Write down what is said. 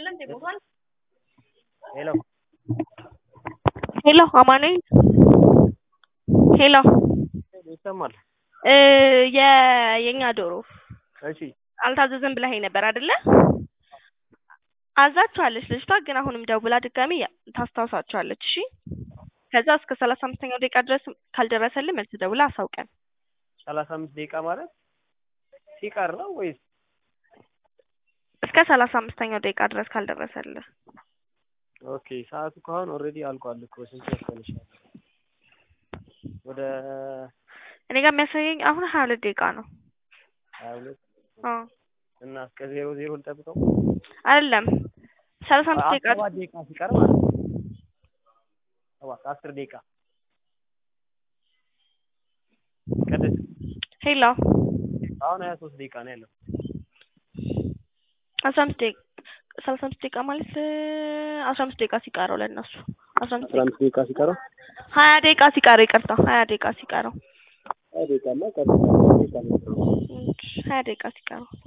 ሄሎ ሄሎ አማኑኤል ሄሎ ይሰማል? እ የ የኛ ዶሮ እሺ አልታዘዘም ብለኸኝ ነበር አይደለ? አዛችኋለች ልጅቷ ግን አሁንም ደውላ ድጋሚ ታስታውሳችኋለች። እሺ ከዛ እስከ ሰላሳ አምስተኛው ደቂቃ ድረስ ካልደረሰልን መልስ ደውላ አሳውቀን። ሰላሳ አምስት ደቂቃ ማለት ሲቀር ነው ወይስ? እስከ ሰላሳ አምስተኛው ደቂቃ ድረስ ካልደረሰልህ ኦኬ ሰዓቱ ከሆነ ኦልሬዲ አልቋል እኮ ስንት መሰለሽ? ወደ እኔ ጋር የሚያሳየኝ አሁን ሀያ ሁለት ደቂቃ ነው። ሀያ ሁለት አዎ እና እስከ ዜሮ ዜሮ ልጠብቀው? አይደለም ሰላሳ አምስት ደቂቃ ሰባት ደቂቃ ሲቀር ማለት ነው። ሰባት አስር ደቂቃ ቅድስት ሄሎ አሁን ሀያ ሶስት ደቂቃ ነው ያለው። አስራ አምስት ደቂቃ ሰላሳ አምስት ደቂቃ ማለት አስራ አምስት ደቂቃ ሲቀረው ለእነሱ አስራ አምስት አስራ አምስት ደቂቃ ሲቀረው ሀያ ደቂቃ ሲቀረው ይቅርታ ሀያ ደቂቃ ሲቀረው ሀያ ደቂቃማ ቀር ደቂቃ ነው። ሀያ ደቂቃ ሲቀረው